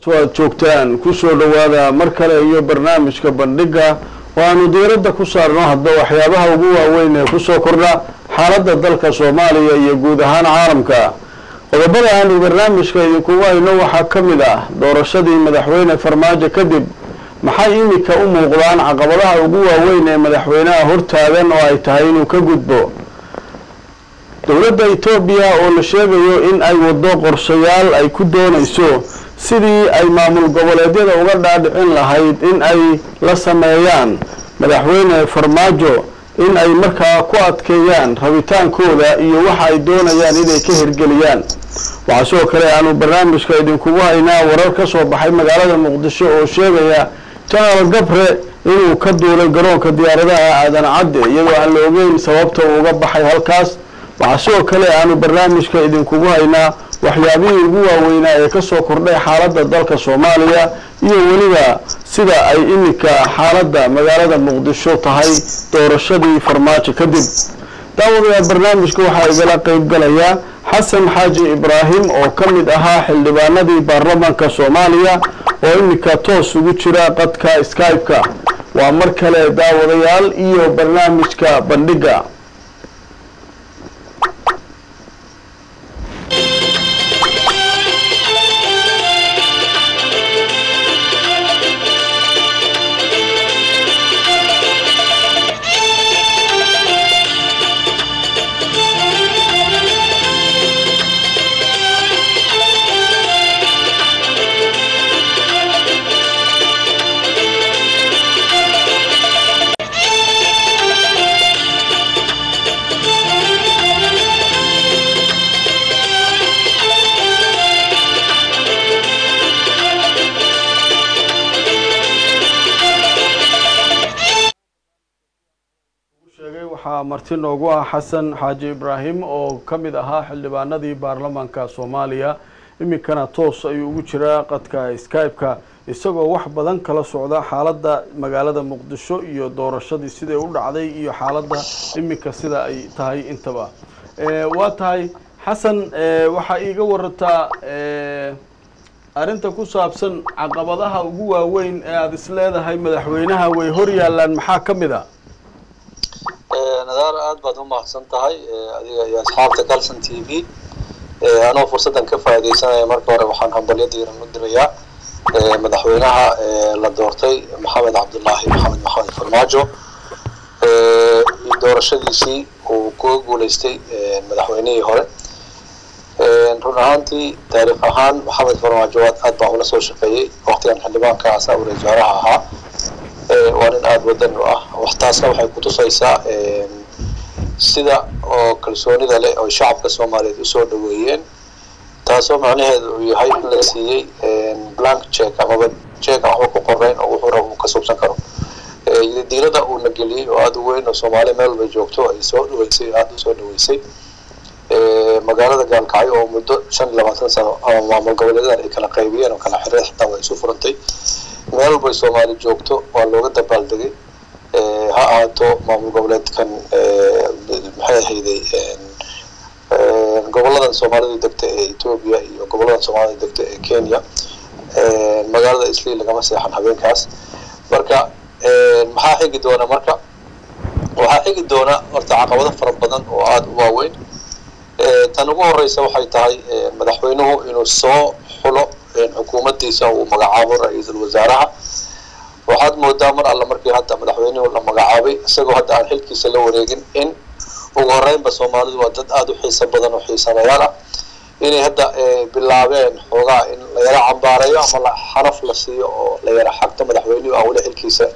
aad joogtaan kusoo dhawaada mar kale iyo barnaamijka bandhiga waanu diiradda ku saarno hadba waxyaabaha ugu waaweyn ee kusoo kordha xaaladda dalka soomaaliya iyo guud ahaan caalamka qodobada aanu barnaamijka idinkugu hayno waxaa ka mid ah doorashadii madaxweyne farmaajo kadib maxay imika u muuqdaan caqabadaha ugu waaweyn ee madaxweynaha hortaagan oo ay tahay inuu ka gudbo dowladda etoobiya oo la sheegayo in ay waddo qorshayaal ay ku doonayso sidii ay maamul goboleedyada uga dhaadhicin lahayd in ay la sameeyaan madaxweyne farmaajo in ay markaa ku adkeeyaan rabitaankooda iyo waxa ay doonayaan inay ka hirgeliyaan waxaa sidoo kale aanu barnaamijka idinkugu haynaa warar ka soo baxay magaalada muqdisho oo sheegaya janaral gabre inuu ka duulay garoonka diyaaradaha aadan cadde iyadoo aan la ogeyn sababta uu uga baxay halkaas waxaa sidoo kale aanu barnaamijka idinkugu haynaa waxyaabihii ugu waaweynaa ee kasoo kordhay xaaladda dalka soomaaliya iyo weliba sida ay iminka xaaladda magaalada muqdisho tahay doorashadii farmaajo kadib daawadayaal barnaamijka waxaa igala qeyb galaya xasan xaaji ibraahim oo ka mid ahaa xildhibaanadii baarlamaanka soomaaliya oo iminka toos ugu jira qadka skype-ka waa mar kale daawadayaal iyo barnaamijka bandhiga waxaa marti noogu ah xasan xaaji ibraahim oo ka mid ahaa xildhibaanadii baarlamaanka soomaaliya iminkana toos ayuu ugu jiraa qadka skype-ka isagoo wax badan kala socda xaaladda magaalada muqdisho iyo doorashadii siday u dhacday iyo xaaladda iminka sida ay tahay intaba waa tahay xasan waxaa iiga warataa arrinta ku saabsan caqabadaha ugu waaweyn ee aada is leedahay madaxweynaha way hor yaalaan maxaa ka mid a nadaar aad baad u mahadsan tahay adiga iyo asxaabta galson t v anoo fursaddan ka faaidaysanaya marka hore waxaan hambalyo diiran u dirayaa madaxweynaha la doortay maxamed cabdullaahi maxamed maxamed farmaajo doorashadiisii uu kuga guuleystay madaxweynihii hore run ahaantii taariikh ahaan maxamed farmaajo aad baan ula soo shaqeeyey waqtigan xildhibaanka asa ra-isul wasaaraha ahaa waa nin aada wadan u ah waxtaasna waxay kutusaysaa sida oo kalsoonida leh oo shacabka soomaaliyeed usoo dhaweeyeen taasoo macnaheedu uu yahay in la siiyey blank check amaba check aan waxba ku qoreyn oo wuxuu raba uu ka subsan karo diilada uuna geliyey oo aada u weyn oo soomaaliya meel walba joogto ay soo dhaweysay aada usoo dhaweysay magaalada gaalkacyo oo muddo shan iyo labaatan sano ama maamul goboleedadan ay kala qaybiyeen oo kala xireen xitaa way isu furantay meel walbay soomaali joogto waa looga dabaaldegay ha ahaato maamul goboleedkan maxay ahayday goboladan soomaalida degta ee etoobiya iyo goboladan soomaalida degta ee kenya magaalada isli lagama seexan habeenkaas marka maxaa xigi doona marka waxaa xigi doona horta caqabado fara badan oo aada u waaweyn tan ugu horeysa waxay tahay madaxweynuhu inuu soo xulo xukuumaddiisa uu magacaabo ra-iisul wasaaraha waxaad moodaa mar alla markii hadda madaxweynuhu la magacaabay isagoo hadda aan xilkiisa la wareegin in ugu horeynba soomaalidu waa dad aada u xiiso badan oo xiisanayaal ah inay hadda bilaabeen xoogaa in la yaro cambaareeyo ama la xaraf la siiyo oo la yaro xagto madaxweynuhu aan weli xilkiisa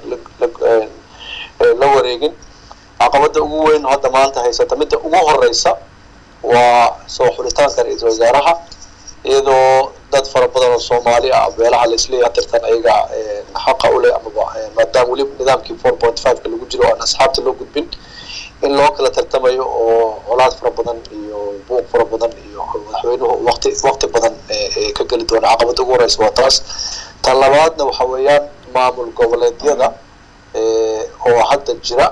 la wareegin caqabada ugu weyn oo hadda maanta haysata midda ugu horeysa waa soo xulitaanka ra-iisul wasaaraha iyadoo dad fara badan oo soomaali ah beelaha laisleeyahay hadirtan ayaga xaqa u leh amaba maadaama weli nidaamkii four point five-ka lagu jiro oo aan asxaabta loo gudbin in loo kala tartamayo oo colaad fara badan iyo buuq fara badan iyo madaxweynuhu waqti waqti badan ka geli doona caqabada ugu horeysa waa taas tan labaadna waxa weeyaan maamul goboleedyada oo hadda jira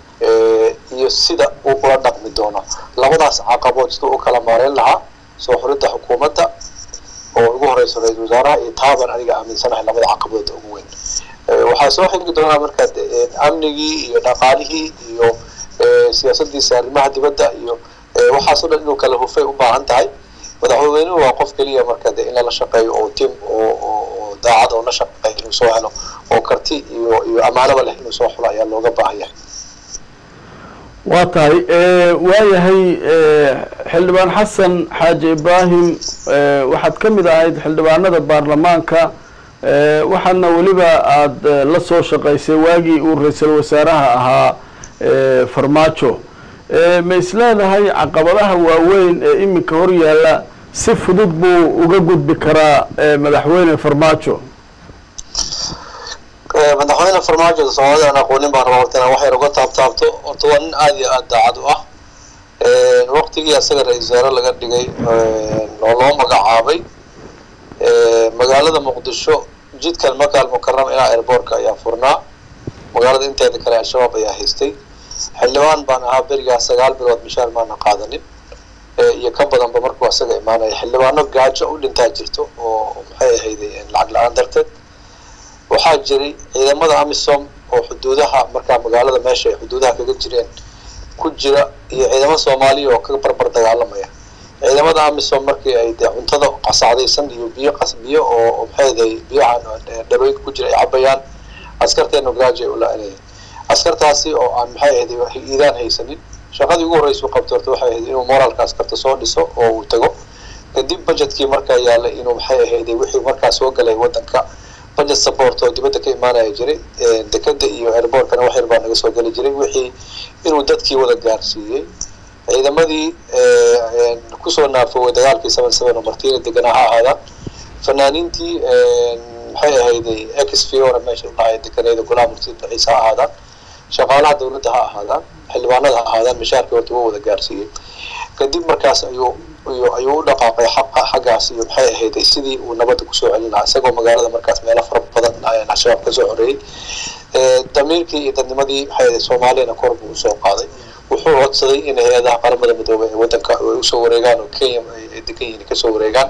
iyo sida uu ula dhaqmi doono labadaas caqabood siduu u kala maareyn lahaa soo xuridda xukuumadda oo ugu horeysa ra-isul wasaaraha iyo taaban aniga aaminsanahay labada caqabadood ugu weyn waxaa soo xigi doonaa marka amnigii iyo dhaqaalihii iyo siyaasadiisa arrimaha dibadda iyo waxaasoo dhan inuu kala hufay u baahan tahay madaxweynuhu waa qof keliya marka de in lala shaqeeyo oo tim oo oo daacad oo la shaqeeya inuu soo helo oo karti iyo iyo ammaanaba leh inuu soo xulo ayaa looga baahan yahay waa tahay waayahay xildhibaan xasan xaaji ibraahim waxaad ka mid ahayd xildhibaanada baarlamaanka waxaadna weliba aada la soo shaqaysay waagii uu ra-iisul wasaaraha ahaa farmaajo ma isleedahay caqabadaha waaweyn ee iminka hor yaalla si fudud buu uga gudbi karaa madaxweyne farmaajo madaxweyne farmaajo soomaalida aan aqoonin baan rabaa horta inaan wax yar uga taabtaabto horta waa nin aada iyo aada daacad u ah waqtigii asaga ra-isul wasaare laga dhigay oo loo magacaabay magaalada muqdisho jidkan makaal mukarama ilaa airboortka ayaa furnaa magaalada inteeda kale al-shabaab ayaa haystay xildhibaan baan ahaa berigaa sagaal bilood mishaar maana qaadanin iyo ka badanba markuu asaga imaanaya xildhibaano gaajo u dhintaa jirto oo maxay ahayday lacag la-aan darteed waxaa jiray ciidamada amisom oo xuduudaha markaa magaalada meesha ay xuduudaha kaga jireen ku jira iyo ciidamo soomaaliya oo ka barbar dagaalamaya ciidamada amisom markii ay dee cuntada qasacdaysan iyo biyo qas biyo oo maxayday biyaha dhalooyinka ku jira ay cabayaan askarteena gaajo ay ula-anayeen askartaasi oo aan maxay ahayday iidaan haysanin shaqadii ugu horreysa u qabto horta waxay ahayd inuu moraalka askarta soo dhiso oo uu tago kadib budgetkii markaa yaallay inuu maxay ahayday wixii markaa soo galay waddanka budget support oo dibadda ka imaanaya jiray dekeda iyo airbortkana wax yar baa naga soo geli jiray wixii inuu dadkii wada gaarsiiyey ciidamadii kusoo naafoway dagaalkii seven seven oo martiina deganaa ha ahaadaan fanaaniintii maxay ahayday ex fiora meesha udhacay deganayda golaha murtida ciise ha ahaadaan shaqaalaha dawladda ha ahaadaan xildhibaanada ha ahaadaan mishaarkii horta wuu wada gaarsiiyey kadib markaas ayuu ayuu u dhaqaaqay xaqa xaggaas iyo maxay ahayday sidii uu nabadda kusoo celin lahaa isagoo magaalada markaas meelo fara badan al-shabaab kasoo xoreeyey damiirkii iyo dadnimadii maxay ahayd soomaaliyana kor buu usoo qaaday wuxuu codsaday in hay-adaha qaramada midoobay ee waddanka ay usoo wareegaan oo kenya ay degan yihiin kasoo wareegaan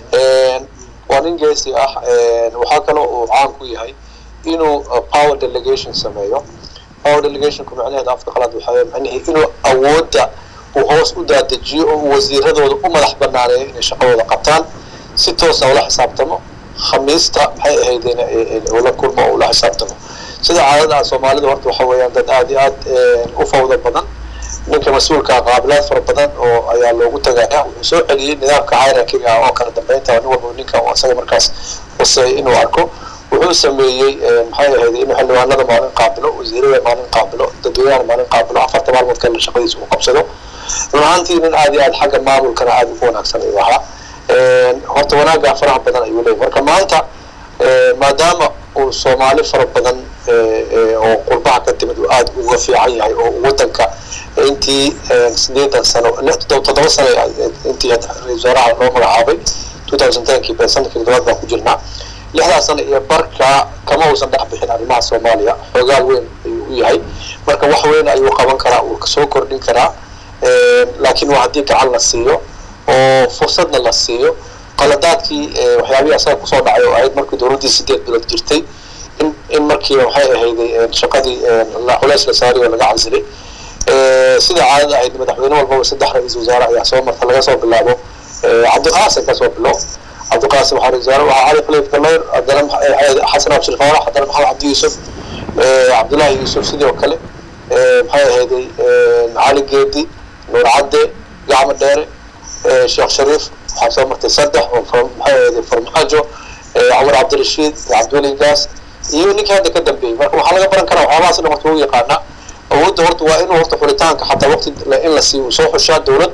waa nin geesi ah waxaa kaloo uu caan ku yahay inuu power delegation sameeyo power delegationku macnaheeda afka qalaad waxaa macnihii inuu awoodda uu hoos u daadejiyo oo uu wasiiradooda u madax banaaneeyo inay shaqadooda qabtaan si toosa ula xisaabtamo khamiista maxay ahaydeen ula kulmo oo ula xisaabtamo sida caadada soomaalida horta waxa weeyaan dad aada iyo aad u fawda badan ninka mas-uulka qaabilaad fara badan oo ayaa loogu tagaya wuxuu soo celiyey nidaamka hierarchiga ah oo kala dambeynta nin walba ninka isaga markaas hoseeya inuu arko wuxuu sameeyey maxay ahayd inuu xildhibaanada maalin qaabilo wasiirada maalin qaabilo dadweynaha maalin qaabilo afarta maalmood kale shaqadiisa uu qabsado run ahaantii nin aada iyo aad xagga maamulkana aada ugu wanaagsan ayuu ahaa horta wanaaggaa faraha badan ayuu leeyahy marka maanta maadaama uu soomaali fara badan oo qurbaha ka timid uu aada uga fiican yahay oo waddanka intii sideetan sano toddoba sano intii ra-isul wasaaraha loo magacaabay two thousand tenkii be sanadkii toddobaad baan ku jirnaa lixdaas sano iyo barka kama uusan dhex bixin arrimaha soomaaliya xoogaal weyn ayuu u yahay marka wax weyn ayuu qaban karaa uu soo kordhin karaa laakiin waa haddii gacan la siiyo oo fursadna la siiyo qaladaadkii waxyaabihii asaga kusoo dhacay oo ahayd markii dowladdii sideed bilood jirtay in in markiiba waxay ahayday shaqadii culays la saari oo laga cansilay sida caadada ahayd madaxweyne walbaba saddex ra-iisul wasaare ayaa soo marta laga soo bilaabo cabdiqaasim ka soo bilow cabdiqaasim waxaa ra-isul wasaare waxaa cali khaliif galayr haddana xasan abshir faarax haddana maxamed cabdi yuusuf cabdullaahi yuusuf sidoo kale maxay ahayday cali geedi nuur cadde gacmo dheere sheekh shariif waxaa soo martay saddex oo maxay ahayday farmaajo cumar cabdirashiid cabdiweli gaas iyo ninkii hadda ka dambeeyey marka waxaa laga baran karaa waxyaabahaas dhan horta wuu yaqaanaa awoodda horta waa inuu horta xulitaanka xataa waqti in la siiyo soo xushaa dowlad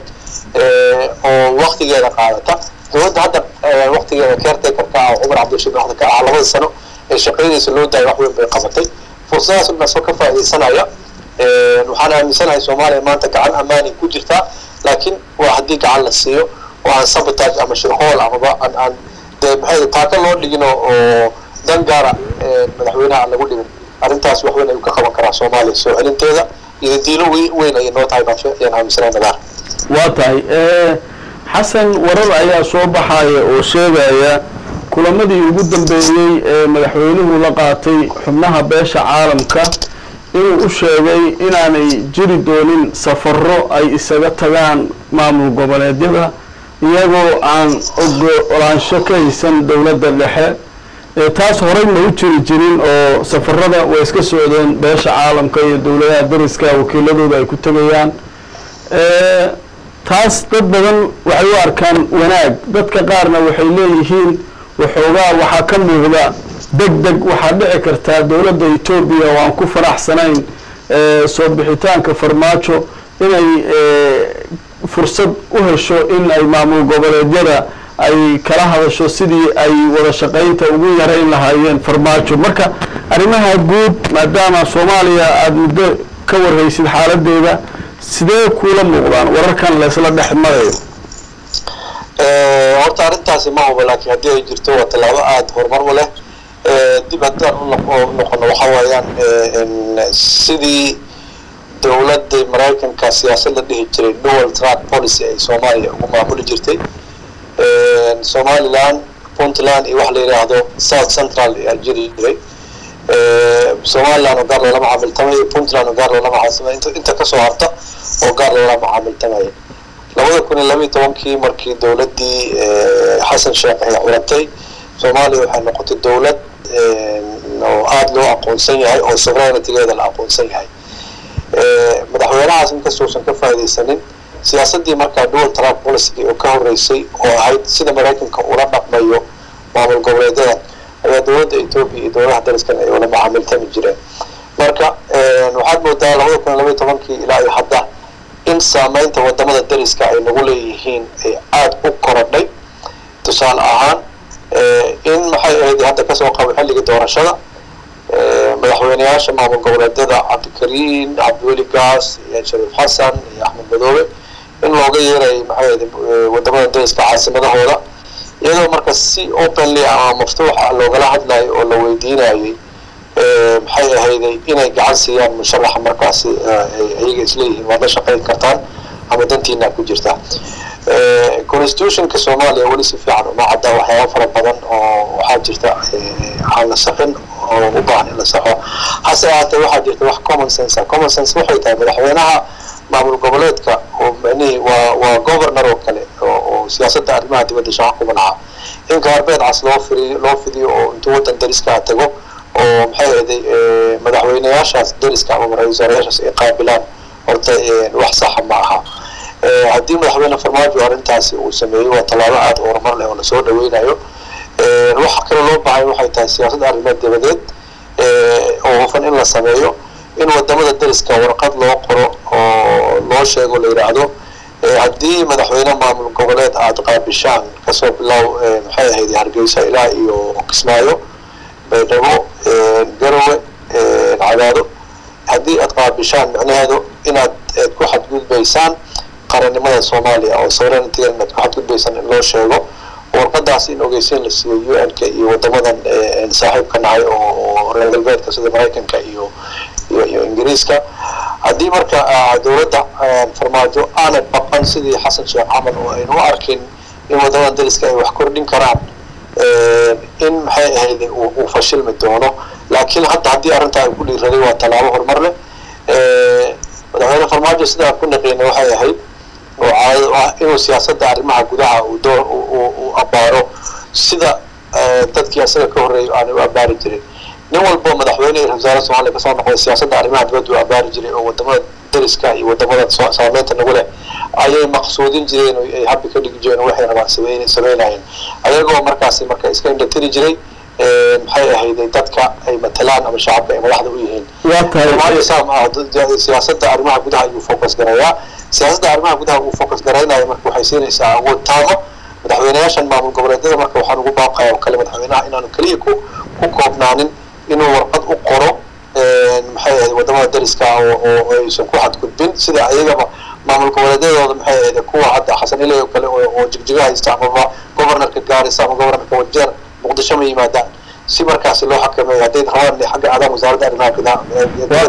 oo waqtigeeda qaadata dowladda hadda waqtigeeda caretakerka ah cumar cabdirashiid waxda ka ah labada sano ee shaqadiisa loo daayay wax weyn bay qabatay fursadahaas dhan soo ka faa'iidaysanaya waxaan aaminsanahay soomaaliya maanta gacan ammaani ku jirtaa laakiin waa haddii gacan la siiyo oo aan sabotage ama shirqool amaba aan aan dee maxay taaka loo dhigin oo dan gaara madaxweynaha aan lagu dhigin arrintaas wax weyn ayuu ka qaban karaa soomaaliya soo celinteeda iyo diilo weyn ayay noo tahay baan ayaan aaminsanahay nadaar waa tahay xasan warar ayaa soo baxaya oo sheegaya kulamadii ugu dambeeyey ee madaxweynuhu la qaatay xubnaha beesha caalamka inuu u sheegay inaanay jiri doonin safaro ay isaga tagaan maamul goboleedyada iyagoo aan ogolaansho ka haysan dowladda dhexe taas horey ma u jiri jirin oo safarada way iska socdeen beesha caalamka iyo dowladaha dariska wakiiladooda ay ku tegayaan taas dad badan waxay u arkaan wanaag dadka qaarna waxay leeyihiin waxoogaa waxaa ka muuqda deg deg waxaa dhici kartaa dowladda etoobiya oo aan ku faraxsanayn soo bixitaanka farmaajo inay fursad u hesho in ay maamul goboleedyada ay kala hadasho sidii ay wada shaqaynta ugu yarayn lahaayeen farmaajo marka arrimaha guud maadaama soomaaliya aada muddo ka warhaysid xaaladeeda sidee kuula muuqdaan wararkan laysla dhex marayo horta arrintaasi ma huba laakiin haddii ay jirto waa tallaabo aada horumar u leh dib haddaan u noqono waxa weeyaan sidii dowladda maraykanka siyaasad la dhihi jiray dual track policy ay soomaaliya ugu maamuli jirtay somaliland puntland iyo waxa la yidhaahdo south central ayaa jiri jiray somaliland oo gaar loola macaamiltamayo puntland oo gaar loola macaamiltamayo inta kasoo harta oo gaar loola macaamiltamayo labada kun iyo labaiyo tobankii markii dowladdii xasan sheekh ay curatay soomaaliya waxay noqotay dowlad oo aada loo aqoonsan yahay oo sovereignitigeeda la aqoonsan yahay madaxweynahaas inkastousan ka faaidaysanin siyaasaddii markaa dual track policy oo ka horeysay oo ahayd sida maraykanka ula dhaqmayo maamul goboleedyada ayaa dowladda etoobiya iyo dowladaha dariskan ay ula macaamiltami jireen marka waxaad moodaa labada kun iyo labaiyo tobankii ilaa iyo hadda in saameynta wadamada dariska ay nagu leeyihiin ay aada u korodhay tusaale ahaan in maxay ahayd hadda kasoo qabo xilliga doorashada madaxweyneyaasha maamul goboleedyada cabdikariin cabdiweli gaas iyo shariif xasan iyo axmed madoobe in looga yeeray maxay ahayd wadamada dariska caasimadahooda iyadoo marka si openly ama maftuuxa loogala hadlayo oo la weydiinayay maxay ahayday inay gacan siiyaan musharaxa markaasi ayaga isleeyihiin waad la shaqayn kartaan ama dantiina ku jirtaa constitutionka soomaaliya weli si fiican uma cadda waxyaaba fara badan oo waxaa jirta aan la saxin oo u baahan in la saxo hase ahaatee waxaa jirta wax common sense ah common sense waxay tahay madaxweynaha maamul goboleedka oo macnihii waa waa governor oo kale oo oo siyaasadda arrimaha dibadda shaqo ku manaca in gaarbeed cas loo firiyo loo fidiyo oo intuu waddan dariskaa tago oo maxay ahday madaxweyneyaashaas dariska ama ra-iisul wasaarayaashaas ay qaabilaan horta wax saxa ma aha haddii madaxweyne farmaajo arrintaasi uu sameeyey waa tallaabo aada u horumar leh oo lasoo dhaweynayo waxa kale loo bahay waxay tahay siyaasadda arrimeed dabadeed oo hufan in la sameeyo in wadamada dariska warqad loo qoro oo loo sheego la yidhaahdo haddii madaxweyne maamul goboleed aada qaabishaan kasoo bilow maxay ahayd hargeysa ilaa iyo kismaayo baydhabo garowe cadaado haddii aad qaabishaan micnaheedu inaad aad ku xadgudbaysaan qarannimada soomaaliya oo sovereigntiga inaad ku xadgudbaysaan in loo sheego warqadaas in ogeysiin la siiyo u n ka iyo wadamadan saaxiibka nahay oo reer galbeedka sida maraykanka iyo iyo iyo ingiriiska haddii marka dowladda farmaajo aanay baqan sidii xasan sheekh camal oo aynu u arkin in wadamadan dariska ay wax kordhin karaan in maxay ahayd uu fashilmi doono laakiin hadda haddii arrintaa ay ku dhiiraday waa tallaabo horumar leh madaxweyne farmaajo sidaa ku naqiina waxay ahayd oo caadad ah inuu siyaasadda arrimaha gudaha uu door uu abaaro sida dadkii asaga ka horreeyay aanay u abaari jirin nin walbo madaxweyne iyo wasaare soomaaliya kasoo noqday siyaasadda arrimaha dibadda uu abaari jiray oo wadamada dariska iyo wadamada saameynta nagu leh ayay maqsuudin jireen oo ay habbi ka dhigi jireen oo waxay rabaan sameyn sameynayeen ayagoo markaasi marka iska indhatiri jiray maxay ahayday dadka ay matalaan ama shacabka ay madaxda u yihiin siyaasadda arrimaha gudaha ayuu focus garayaa siyaasadda arrimaha gudaha uu focus garaynaya marka waxay siinaysaa awood taamo madaxweyneyaashan maamul goboleedyada marka waxaan ugu baaqaya oo kale madaxweynaha inaanu keliya ku ku koobnaanin inuu warqad u qoro maxay ahayd wadamada dariska oo oo aysan ku xadgudbin sida ayagaba maamul goboleedyadooda maxay ahayd kuwa hadda xasan iley oo kale oo jigjiga haysta amaba governorka gaarisa ama governorka wajeer muqdisho ma yimaadaan si markaasi loo xakameeyo hadday rabaan xagga aadaan wasaaradda arrimaha gudaha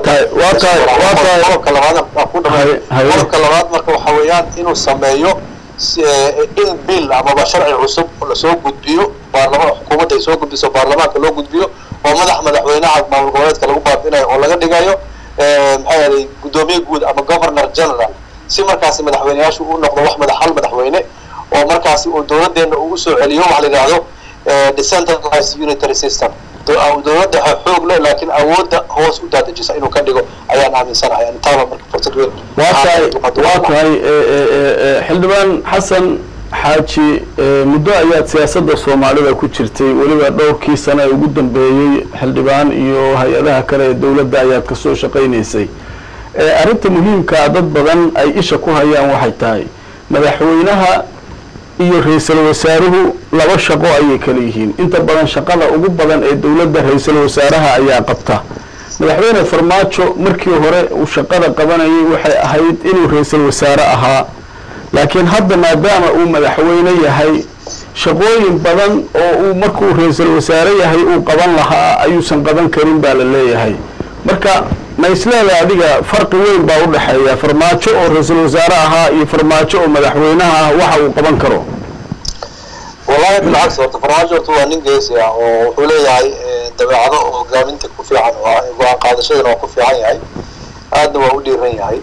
qodobka labaad ku dhamay qodobka labaad marka waxa weeyaan inuu sameeyo in bill amaba sharci cusub lasoo gudbiyo baarlama xukuumadda ay soo gudbiso baarlamaanka loo gudbiyo oo madax madaxweynaha maamul goboleedka lagu baabi'inayo oo laga dhigayo maxaa yeelay guddoomiye guud ama governor general si markaasi madaxweyneyaashu u noqdo wax madax hal madaxweyne oo markaasi uu dowladdeena ugu soo celiyo waxa la yidhaahdo decentralized unitary system dowladda xoog leh laakiin awoodda hoos u daadejisa inuu ka dhigo ayaan aaminsanahay intaaba marka fursad weyn waa tahay waa tahay xildhibaan xasan xaaji muddo ayaad siyaasadda soomaalida ku jirtay weliba dhowrkii sano ee ugu dambeeyey xildhibaan iyo hay-adaha kale ee dowladda ayaad kasoo shaqaynaysay arrinta muhiimkaa dad badan ay isha ku hayaan waxay tahay madaxweynaha iyo ra-iisul wasaaruhu laba shaqo ayay kala yihiin inta badan shaqada ugu badan ee dowladda ra-iisul wasaaraha ayaa qabta madaxweyne farmaajo markii hore uu shaqada qabanayay waxay ahayd inuu ra-iisul wasaare ahaa laakiin hadda maadaama uu madaxweyne yahay shaqooyin badan oo uu markuu ra-iisul wasaare yahay uu qaban lahaa ayuusan qaban karin baa la leeyahay marka ma isleeda adiga farqi weyn baa u dhexeeya farmaajo oo ra-iisul wasaare ahaa iyo farmaajo oo madaxweynaha ah waxa uu qaban karo wallahi bilcagsi horta farmaajo horta waa nin geesi ah oo wuxuu leeyahay dabeecado oo hogaaminta ku fiican oo go-aan qaadashadana waa ku fiican yahay aadna waa u dhiiran yahay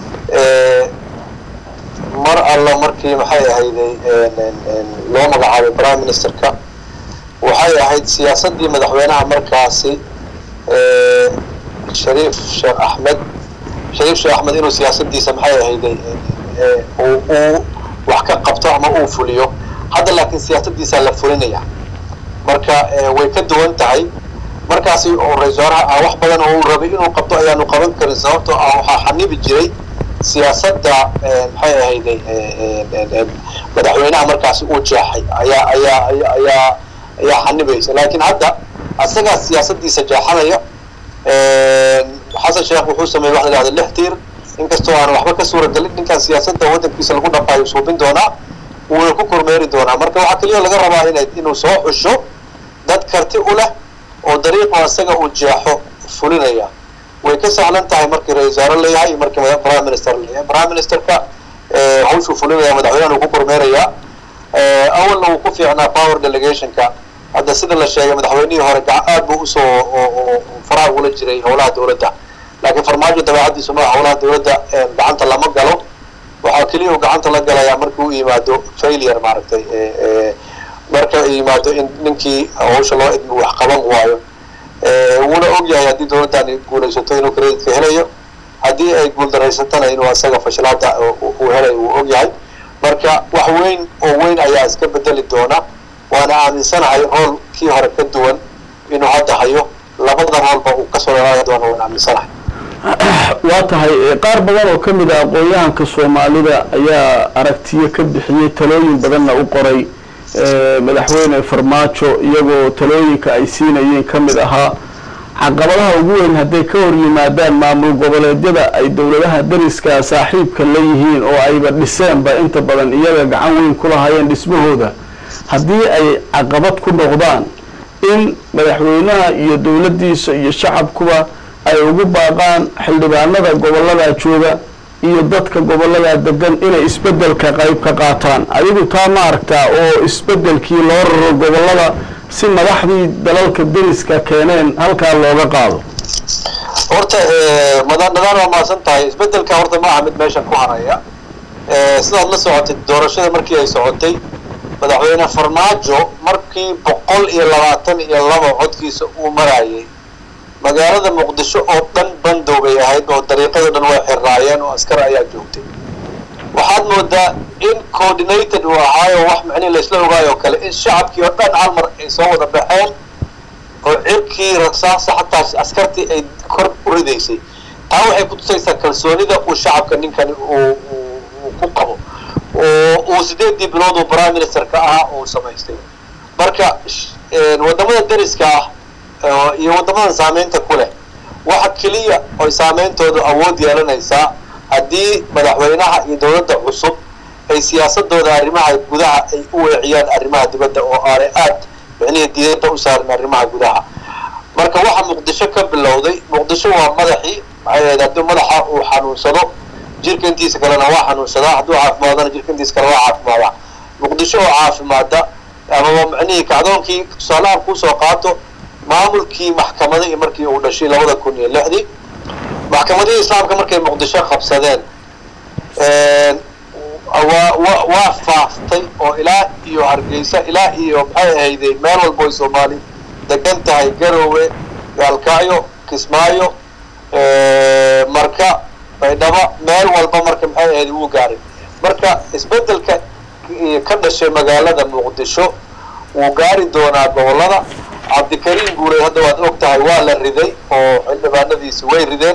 mar alla markii maxay ahayday loo magacaabay prime ministerka waxay ahayd siyaasaddii madaxweynaha markaasi shariif sheekh axmed shariif sheekh axmed inuu siyaasadiisa maxay ahayday uu wax ka qabto ama uu fuliyo hadda laakiin siyaasadiisaa la fulinaya marka way ka duwan tahay markaasi oo ra-isul wasaaraha ah wax badan oo uu rabay inuu qabto ayaanu qaban karin sababtoo ah waxaa xanibi jiray siyaasadda maxay ahayday madaxweynaha markaasi uu jeexay ayaa ayaa ayaa ayaa xanibaysa laakiin hadda asagaa siyaasadiisa jeexanaya xasan sheekh wuxuu sameeyey wax la yidhahda lix tiir inkastoo aan waxba ka suuragelin ninkan siyaasadda waddankiisa lagu dhaqaayo suubin doonaa wuuna ku kormeeri doonaa marka waxaa keliya laga rabaa ina inuu soo xusho dad karti u leh oo dariiqo isaga uu jeexo fulinaya way ka sahlan tahay markii ra-isul wasaare leeyahay iyo markii prime minister leeyahay prime ministerka hawshuu fulinaya madaxweynahan uu ku kormeerayaa awalna wuu ku fiicnaa power delegationka hadda sida la sheegay madaxweynihii hore aad buu usoo faraha ugula jiray howlaha dowladda laakiin farmaajo dabeecadiisu maa howlaha dowladda gacanta lama galo waxaa keliya uu gacanta la galayaa markii u yimaado failure maaragtay marka yimaado in ninkii hawsha loo idmi wax qaban waayo wuuna og yahay haddii dowladdani guulaysato inuu creditka helayo haddii ay guuldaraysatana inuu asaga fashilaada uu helayo wuu og yahay marka wax weyn oo weyn ayaa iska bedeli doona waana aaminsanahay rool kii hore ka duwan inuu hadda hayo labada roolba uu kasoo dhalaalay doona waan aaminsanahay waa tahay qaar badan oo ka mid a aqoon-yahanka soomaalida ayaa aragtiyo ka bixiyey talooyin badanna u qoray madaxweyne farmaajo iyagoo talooyinka ay siinayeen ka mid ahaa caqabadaha ugu weyn hadday ka hor yimaadaan maamul goboleedyada ay dowladaha dariska saaxiibka la yihiin oo ayba dhiseenba inta badan iyaga gacan weyn ku lahaayeen dhismahooda haddii ay caqabad ku noqdaan in madaxweynaha iyo dowladdiisa iyo shacabkuba ay ugu baaqaan xildhibaanada gobollada jooga iyo dadka gobollada degan inay isbeddelka qayb ka qaataan adigu taa ma aragtaa oo isbeddelkii loo raro gobollada si madaxdii dalalka deriska keeneen halkaa looga qaado horta madandadaan waa maasan tahay isbeddelka horta ma aha mid meeshan ku haraya sidaad la socotay doorashada markii ay socotay madaxweyne farmaajo markii boqol iyo labaatan iyo laba codkiisa uu marayay magaalada muqdisho oo dhan bandow bay ahayd oo dariiqado dhan way xirraayeen oo askar ayaa joogtay waxaad moodaa in coordinated uu ahaayo wax macnihi laysla ogaayoo kale in shacabkii oo dhan hal mar ay soo wada baxeen oo cirkii rasaasa xataa askartii ay kor u ridaysay taa waxay ku tusaysaa kalsoonida uu shacabka ninkani uu ku qabo oo uu sideedii bilood uu prime minister ka ahaa uu samaystay marka wadamada deriska ah iyo waddamadan saameynta ku leh waxa keliya oy saameyntoodu awood yeelanaysaa haddii madaxweynaha iyo dowladda cusub ay siyaasadooda arrimaha gudaha ay u weeciyaan arrimaha dibadda oo aanay aad micnihii diidada u saarin arrimaha gudaha marka waxa muqdisho ka bilowday muqdisho waa madaxii maxay ahayd haddii madaxa uu xanuunsado jirka intiisa kalena waa xanuunsadaa hadduu caafimaadana jirka intiisa kale waa caafimaadaa muqdisho oo caafimaada amaba macnihii kacdoonkii tusaalahan kuusoo qaato maamulkii maxkamadihii markii uu dhashay labada kun iyo lixdii maxkamadihii islaamka markay muqdisho qabsadeen waa wa waa faaftay oo ilaa iyo hargeysa ilaa iyo maxay ahayday meel walbo ay soomaali degan tahay garowe gaalkacyo kismaayo marka baydhabo meel walba marka maxay ahayd wuu gaaray marka isbedelka ka dhashay magaalada muqdisho wuu gaari doonaa gobolada cabdikariim guuray hadda waad og tahay waa la riday oo xildhibaanadiisi way rideen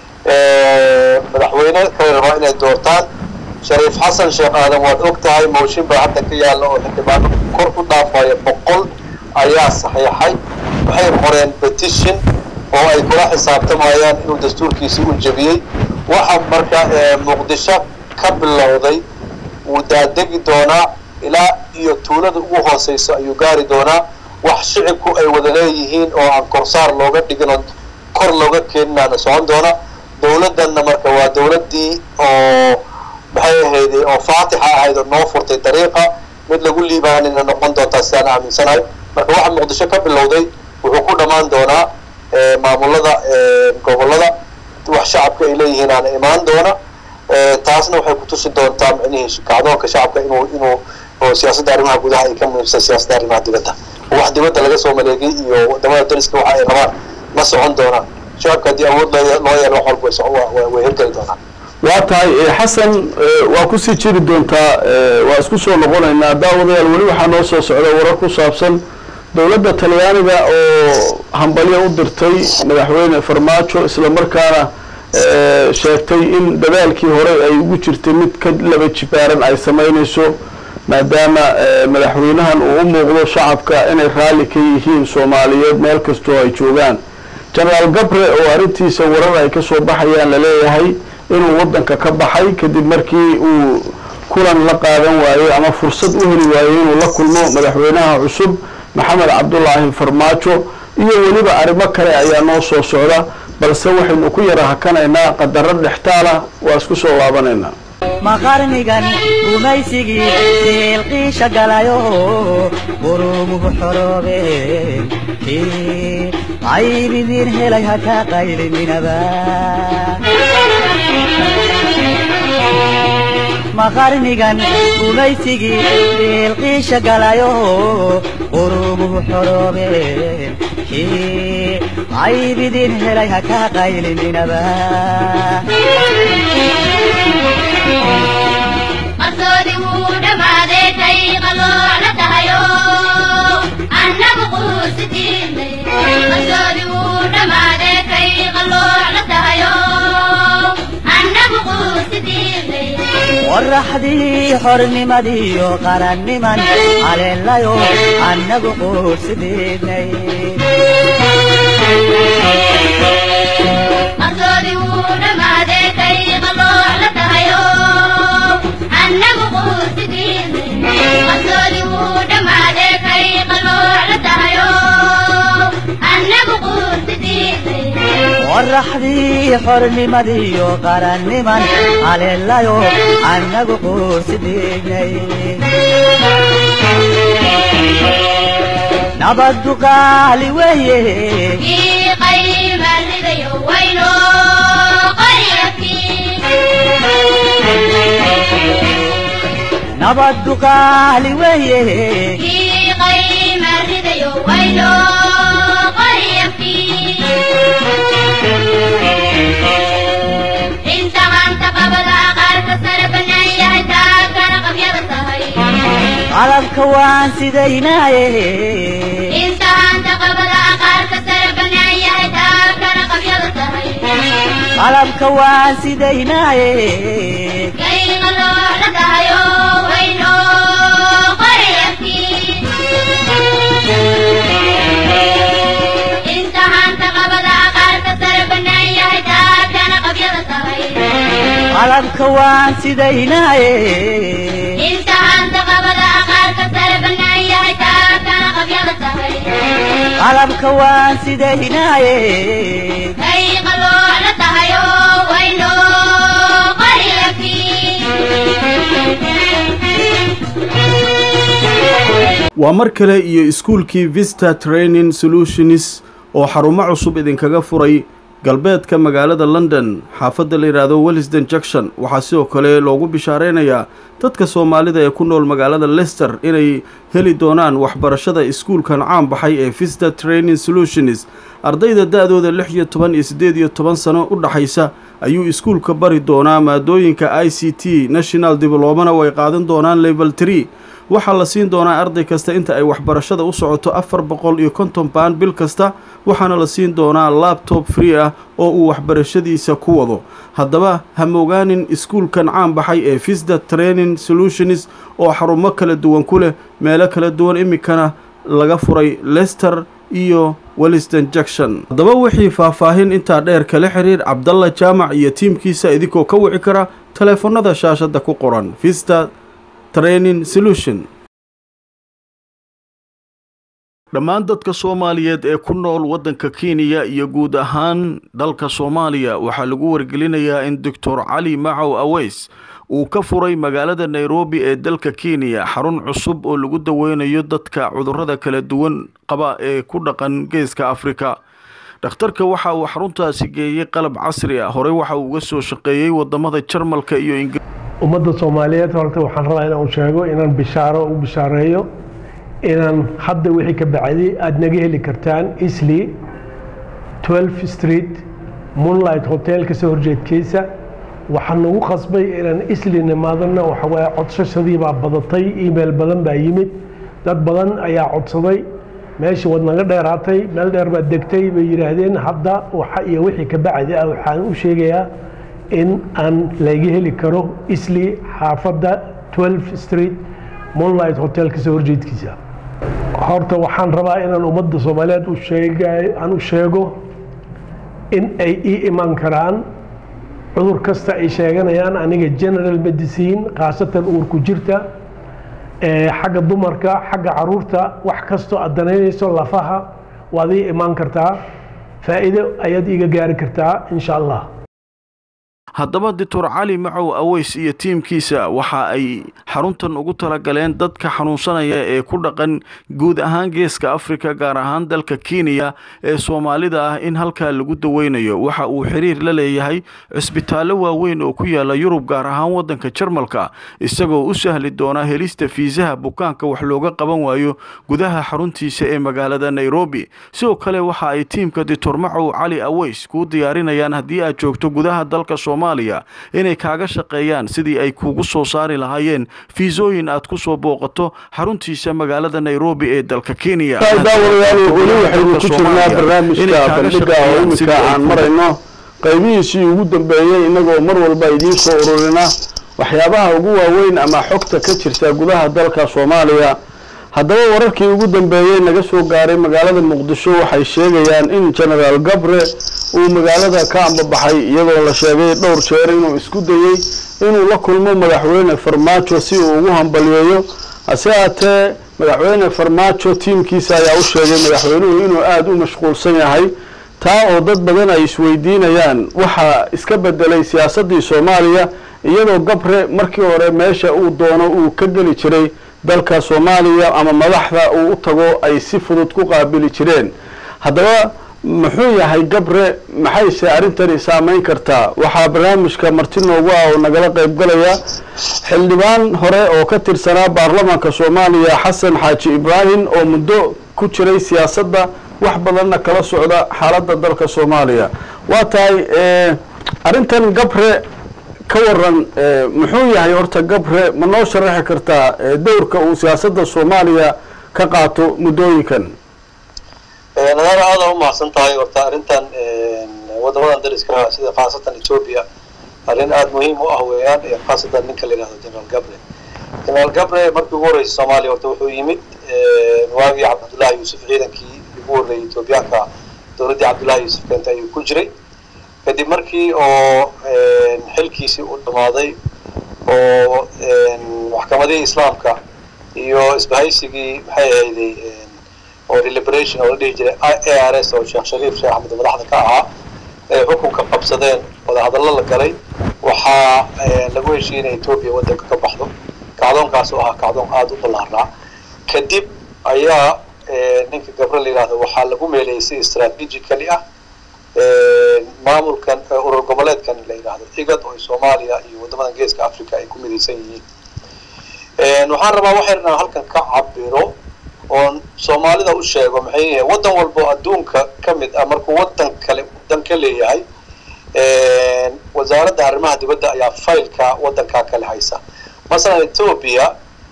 madaxweyne kale rabaa inay doortaan shariif xasan sheekh aadan waad og tahay mooshin baa hadda ka yaalla oo xildhibaano kor u dhaafaya boqol ayaa saxiixay waxay qoreen petition oo ay kula xisaabtamayaan inuu dastuurkiisi u jebiyey waxa marka muqdisho ka bilowday wuu daadegi doonaa ilaa iyo tuulada ugu hooseyso ayuu gaari doonaa wax shicibku ay wada leeyihiin oo aan korsaar looga dhigin oo kor looga keeninaana socon doona dawladdanna marka waa dawladdii oo maxay ahayday oo faatixa ahayd oo noo furtay dariiqa mid lagu liibaanina noqon doontaa sidaan aaminsanahay marka waxa muqdisho ka bilowday wuxuu ku dhammaan doonaa maamulada gobolada wax shacabka ay leeyihiin aana imaan doona taasna waxay kutusi doontaa micnihii kacdoonka shacabka inuu inuu oo siyaasadda arrimaha gudaha ay ka muhiimsan siyaasadda arrimaha dibadda wax dibadda laga soo maleegay iyo wadamada dariska waxa ay rabaan ma socon doonaan shacabka haddii awood loo loo yeelo wax walba way hirgeli doonaan waa tahay xasan waa kusii jiri doontaa waa isku soo noqonaynaa daawadayaal weli waxaa noo soo socda warar ku saabsan dowladda talyaaniga oo hambalyo u dirtay madaxweyne farmaajo isla markaana sheegtay in dadaalkii hore ay ugu jirtay mid ka laba jibaaran ay samaynayso maadaama madaxweynahan uu u muuqdo shacabka inay raalli ka yihiin soomaaliyeed meel kastoo ay joogaan genaraal gabre oo arrintiisa warar ay kasoo baxayaan laleeyahay inuu waddanka ka baxay kadib markii uu kulan la qaadan waayey ama fursad u heli waayey inuu la kulmo madaxweynaha cusub maxamed cabdulaahi farmaajo iyo weliba arrimo kale ayaa noo soo socda balse waxaynu ku yara hakanaynaa qadaro dhextaala waa isku soo laabanaynaa maqarnigan gumaysigii siilqiisha galayo burumuhu xoroobeen qaybidiin helay haka qayliminaba maqarnigan gumaysigii siilqiisha galayo burumuhu xoroobeen qaybidiin helay haka qayliminaba qarsoodi wuu dhammaaday kay qaloola tahayo annagu quusitiinay qarsoodi wuu dhammaaday kay qaloola tahayo annagu quusitiinay qoraxdii xornimadiiyo qaranniman haleelayo annagu quursidiinay qarsoodi wuu dhammaaday kay qaloola tahayo annagu quusitiinay qarsoodi wuu dhammaaday kay qaloola tahayo annagu quusitiinay qoraxdii xornimadiiyo qaranniman haleelayo annagu quursidiinay nabaddu qaali weeye kii qaymaalidayo wayno qaryakii nabaddu qaali weeye kii qaymaalidayo wayno qaryakii inta hanta qabada qaarka sare bannaan yahay taagana qabyada tahay qalabka waan sidaynaaye inta hanta qabada qaarka sare bannaan yahay taagana qabyada tahay qalabka waan sidaynaaye kayga loola tahayo wayno qaryakii inta hanta qabada qaarka sare bannaan yahay taagana qabyada tahay qalabka waan sidaynaaye inta hanta qabada qaarka sare bannaan yahay taagana qabyada tahay qalabka waan sidaynaaye kayga loola tahayo wayno qarya waa mar kale iyo iskuulkii vista training solutions oo xarumo cusub idinkaga furay galbeedka magaalada london xaafadda la yidhaahdo wellisden junction waxaa sidoo kale loogu bishaareynayaa dadka soomaalida ee ku nool magaalada lester inay heli doonaan waxbarashada iskuulkan caan baxay ee vista training solutions ardayda da-dooda lix iyo toban iyo siddeed iyo toban sano u dhaxaysa ayuu iskuulka bari doonaa maadooyinka i c t national diblomana way qaadan doonaan level tree waxaa la siin doonaa arday kasta inta ay waxbarashada u socoto afar boqol iyo konton baan bil kasta waxaana la siin doonaa labtob free ah oo uu waxbarashadiisa ku wado haddaba ha mogaanin iskuulkan caan baxay ee visda training solutions oo xarumo kala duwan ku leh meelo kala duwan iminkana laga furay lester iyo welliston junction haddaba wixii faahfaahin intaa dheer kala xiriir cabdalla jaamac iyo tiimkiisa idinkoo ka wici kara taleefanada shaashadda ku qoran vista training solution dhammaan dadka soomaaliyeed ee ku nool waddanka kenya iyo guud ahaan dalka soomaaliya waxaa lagu wargelinayaa in doctor cali macow aweys uu ka furay magaalada nairobi ee dalka kenya xarun cusub oo lagu daweynayo dadka cudurrada kala duwan qaba ee ku dhaqan geeska afrika dhakhtarka waxa uu xaruntaasi geeyey qalab casri ah horey waxa uu uga soo shaqeeyey wadamada jarmalka iyo ingiriis ummadda soomaaliyeed horta waxaan rabaa inaan sheego inaan bishaaro u bishaareeyo inaan hadda wixii ka bacdi aada naga heli kartaan isli 12 street moonlight hotel kasoo horjeedkiisa waxaa nagu qasbay inaan isli nimaadana waxawaaye codsashadii baa badatay email badan baa yimid dad badan ayaa codsaday meeshii waad naga dheeraatay meel dheer baad degtay bay yidhaahdeen hadda waxa iyo wixii ka bacdi ah waxaan u sheegayaa in aan laga heli karo isli xaafadda 12 street moonlight hotel kasoo horjeedkiisa horta waxaan rabaa inaan ummadda soomaaliyeed u sheega aan u sheego in ay ii iman karaan cudur kasta ay sheeganayaan aniga general medicine khaasatan uurku jirta xagga dumarka xagga caruurta wax kastoo aad danaynayso lafaha waad ii imaan kartaa faa'iido ayaad iiga gaari kartaa insha allah haddaba doctor cali macow aweys iyo tiimkiisa waxa ay xaruntan ugu talagaleen dadka xanuunsanaya ee ku dhaqan guud ahaan geeska afrika gaar ahaan dalka kenya ee soomaalida ah in halkaa lagu daweynayo waxa uu xiriir la leeyahay cisbitaallo waaweyn oo ku yaala yurub gaar ahaan waddanka jarmalka isagoo u sahli doona helista fiisaha bukaanka wax looga qaban waayo gudaha xaruntiisa ee magaalada nairobi sidoo kale waxa ay tiimka doctor macow cali aweys kuu diyaarinayaan haddii aad joogto gudaha dalka inay kaaga shaqeeyaan sidii ay kuugu soo saari lahaayeen fiisooyin aad ku soo booqato xaruntiisa magaalada nairobi ee dalka kenya daawadayaal weli waxaynu ku jirnaa barnaamijka bandhiga oo iminka aan marayno qaybihiisii ugu dambeeyey inagoo mar walba idiin soo ururina waxyaabaha ugu waaweyn ama xogta ka jirta gudaha dalka soomaaliya haddaba wararkii ugu dambeeyey naga soo gaaray magaalada muqdisho waxay sheegayaan in genaraal gabre uu magaalada ka ambabaxay iyadoo la sheegay dhowr jeer inuu isku dayey inuu la kulmo madaxweyne farmaajo si uu ugu hambaliyeeyo hase haatee madaxweyne farmaajo tiimkiisa ayaa u sheegay madaxweynuhu inuu aada u mashquulsan yahay taa oo dad badan ay isweydiinayaan waxaa iska bedelay siyaasaddii soomaaliya iyadoo gabre markii hore meesha uu doono uu ka geli jiray dalka soomaaliya ama madaxda uu u tago ay si fudud ku qaabili jireen haddaba muxuu yahay gabre maxayse arrintani saameyn kartaa waxaa barnaamijka marti noogu ah oo nagala qaybgalaya xildhibaan hore oo ka tirsanaa baarlamaanka soomaaliya xasan xaaji ibraahim oo muddo ku jiray siyaasadda wax badanna kala socda xaaladda dalka soomaaliya waa tahay arrintan gabre ka waran muxuu yahay horta gabre ma noo sharaxi kartaa dowrka uu siyaasadda soomaaliya ka qaato muddooyinkan nadaara aada u mahadsan tahay horta arrintan wadamadan dariska sida khaasatan etoobiya arrin aada muhiim u ah weeyaan khaasatan ninka la yihahdo generaal gabre generaal gabre markii ugu horreysay soomaaliya horta wuxuu yimid waagii cabdullahi yuusuf ciidankii ugu horreeyay etoobiyaanka dowladdii cabdullahi yuusuf keenta ayuu ku jiray kadib markii oo xilkiisii uu dhamaaday oo maxkamadihii islaamka iyo isbahaysigii maxay ahayday oo deliberation oo la dhihi jiray a r s oo sheekh shariif sheekh axmed madaxda ka ahaa ay xukunka qabsadeen wadahadallo la galay waxaa lagu heshiiyey inay etoobiya waddanka ka baxdo kacdoonkaas oo ahaa kacdoon aada u ballaarnaa kadib ayaa ninka gabre la yidhahdo waxaa lagu meeleeyay si strategically ah maamulkan urur goboleedkan la yidhahdo igad oo soomaaliya iyo waddamadan geeska africa ay ku midaysan yihiin waxaan rabaa waxay inaan halkan ka cabiro oon soomaalida u sheego maxay yahay waddan walbo adduunka ka mid ah markuu waddan kale waddan ka leeyahay wasaaradda arrimaha dibadda ayaa faylka waddankaa kale haysa masalan ethoobia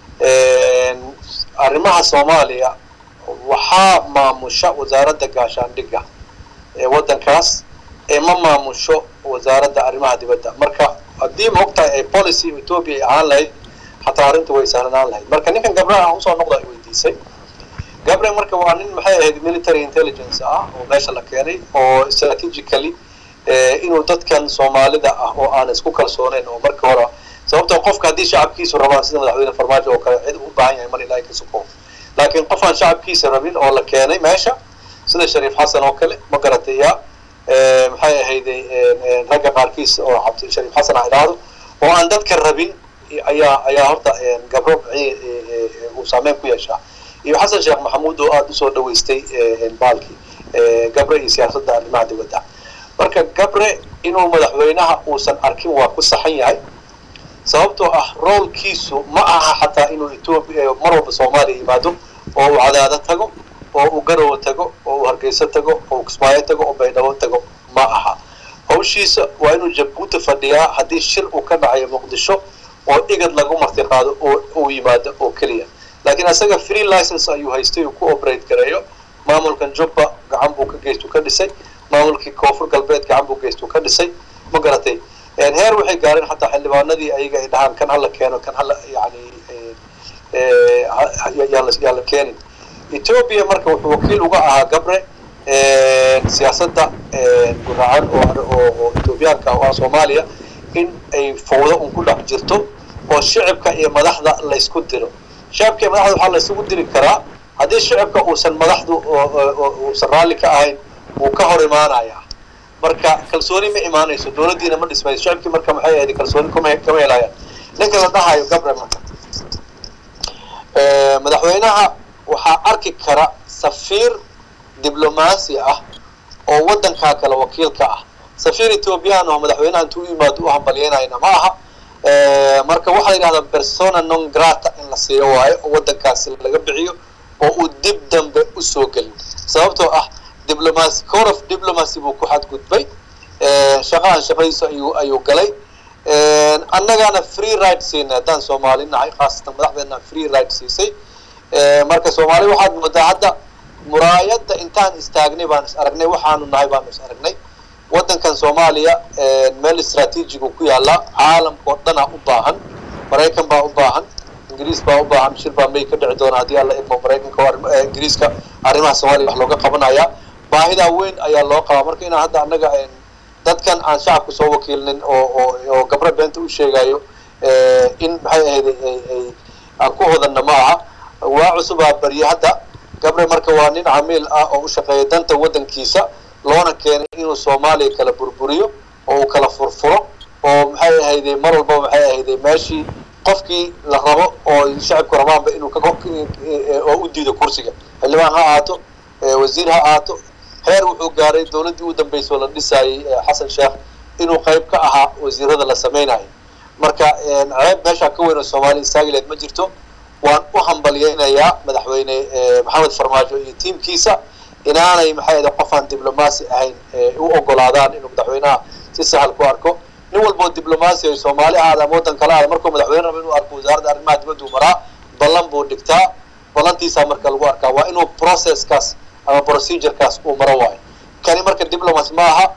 arrimaha soomaaliya waxaa maamusha wasaaradda gaashaandhigga ee waddankaas ee ma maamusho wasaaradda arrimaha dibadda marka haddii maogtahay ay policy ethoobia ay ahaan lahayd xataa arrinta way sahlanaan lahayd marka ninkan gabraha aan usoo noqda ay weydiisay gabriel marka waa nin maxay ahayd military intelligence ah oo meesha la keenay oo strategically inuu dadkan soomaalida ah oo aan isku kalsooneyn oo marka hore sababtoo qofka haddii shacabkiisu rabaan sida madaxweyne farmaajo oo kale cid u baahan yahay mar ilaahay ka suko laakiin qof aan shacabkiisa rabin oo la keenay meesha sida shariif xasan oo kale ma garatay ya maxay ahayday ragga qaarkiis oo cabdi shariif xasan ha idhaahdo oo aan dadka rabin ayaa ayaa horta gabro uu saameyn ku yeeshaa iyo xasan sheekh maxamuud oo aada usoo dhaweystay baalkii gabre iyo siyaasadda arrimaha dibadda marka gabre inuu madaxweynaha uusan arkin waa ku saxan yahay sababtoo ah roolkiisu ma aha xataa inuu etoobiya mar walba soomaaliya yimaado oo uu cadaado tago oo uu garowe tago oo uu hargeyso tago oo uu kismaayo tago oo baydhabo tago ma aha hawshiisa waa inuu jabuuti fadhiyaa haddii shir uu ka dhacayo muqdisho oo igad lagu marti qaado oo uu yimaado oo keliya laakiin isaga free license ayuu haystay uu ku operate gareeyo maamulkan jubba gacan buu ka geystu ka dhisay maamulkii koonfur galbeed gacan buu geystu ka dhisay ma garatay heer waxay gaareen xataa xildhibaanadii ayaga ay dhahaan kan hala keeno kan hala yani yaan la keenin ethoobia marka wuxuu wakiil uga ahaa gabre siyaasadda guracan oo ethoobiyaanka oo ah soomaaliya in ay fawdo un ku dhex jirto oo shicibka iyo madaxda laysku diro shicibka iyo madaxda waxaa laysugu diri karaa haddii shicibka uusan madaxdu uusan raalli ka ahayn wuu ka hor imaanaya marka kalsooni ma imaanayso dowladdiina ma dhismayso shicibkii marka maxay ahayd kalsooni kuma kama helayaan ninka la dhahayo gabre marka madaxweynaha waxaa arki kara safiir diblomaasi ah oo waddankaa kale wakiilka ah safiir ethoobiyan oo madaxweynaha intuu u yimaado u hambalyeynayna ma aha marka waxaa la yidhahdaa persona non grata in la siiyo waayo oo waddankaasi laga bixiyo oo uu dib dambe usoo gelin sababtoo ah diplomacy core of diplomacy buu ku xadgudbay shaqahan shaqadiisu ayuu ayuu galay annagana free right siinay haddaan soomaali nahay khaasatan madaxdeena free right siisay marka soomaali waxaad moodaa hadda muraayadda intaan istaagnay baan is aragnay waxaanu nahay baanu is aragnay waddankan soomaaliya meel istraatiijigu ku yaallaa caalamka oo dhanaa u baahan maraykan baa u baahan ingiriis baa u baahan shir baa may ka dhici doona haddii alla idmo maraykanka ingiriiska arrimaha soomaaliya wax looga qabanaya baahidaa weyn ayaa loo qabaa marka inaan hadda annaga dadkan aan shacabka soo wakiilnin oo oo oo gabro beenta u sheegayo in maxay ahayd ay aan ku hodanna ma aha waa cusubaa barye hadda gabre marka waa nin camiil ah oo u shaqeeya danta waddankiisa loona keenay inuu soomaaliya kala burburiyo oo uu kala furfuro oo maxay ahayday mar walba maxay ahayday meeshii qofkii la rabo oo shacabku rabaanba inuu ka oo u diido kursiga xildhibaan ha ahaato wasiir ha ahaato heer wuxuu gaaray dowladdii u dambeysay oo la dhisaayay xasan sheekh inuu qayb ka ahaa wasiirada la samaynayo marka ceeb meeshaa ka weyn oo soomaaliya istaagileed ma jirto waan u hambalyeynayaa madaxweyne maxamed farmaajo iyo tiimkiisa inaanay maxay ahayd qofaan diblomaasi ahayn u ogolaadaan inuu madaxweynaha si sahal ku arko nin walboo diblomaasi ay soomaali ahaada ama waddan kale ahaada markuu madaxweyne rabo inuu arko wasaaradda arrimaha dibaddu maraa ballan buu dhigtaa ballantiisaa marka lagu arkaa waa inuu processkaas ama procedurekaas uu maro waayo kani marka diplomacy ma aha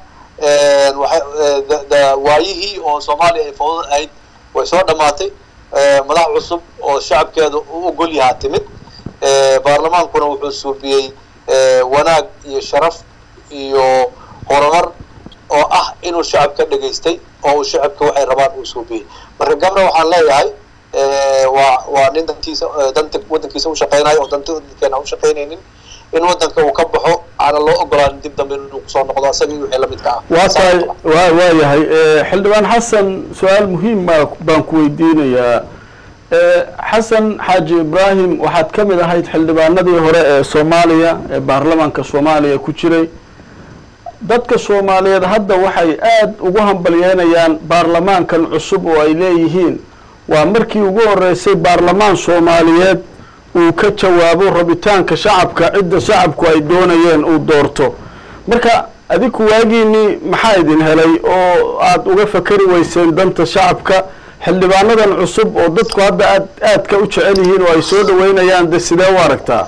waayihii oo soomaaliya ay fawdad ahayd way soo dhammaatay madax cusub oo shacabkeeda u ogol yahaa timid baarlamaankuna wuxuu suubiyey wanaag iyo sharaf iyo horumar oo ah inuu shacabka dhegaystay oo uu shacabka waxay rabaan uu suubiyey marka gabra waxaan leeyahay waa waa nin dantiisa danta waddankiisa u shaqeynayo oo danta waddankeena u shaqeynaynin in waddanka uu ka baxo aana loo ogolaanin dib dambe inuu kusoo noqdo isaga iyo wixii lamidka ah waa tahay waa waa yahay xildhibaan xasan su-aal muhiim baa baan ku weydiinayaa xasan xaaji ibraahim waxaad ka mid ahayd xildhibaanadii hore ee soomaaliya ee baarlamaanka soomaaliya ku jiray dadka soomaaliyeed hadda waxay aada ugu hambalyeynayaan baarlamaankan cusub oo ay leeyihiin waa markii ugu horeysay baarlamaan soomaaliyeed uu ka jawaabo rabitaanka shacabka cidda shacabku ay doonayeen uu doorto marka adiku waagiinii maxaa idin helay oo aada uga fakari weyseen danta shacabka xildhibaanadan cusub oo dadku hadda aad aadka u jecel yihiin oo ay soo dhaweynayaan de sidee u aragtaa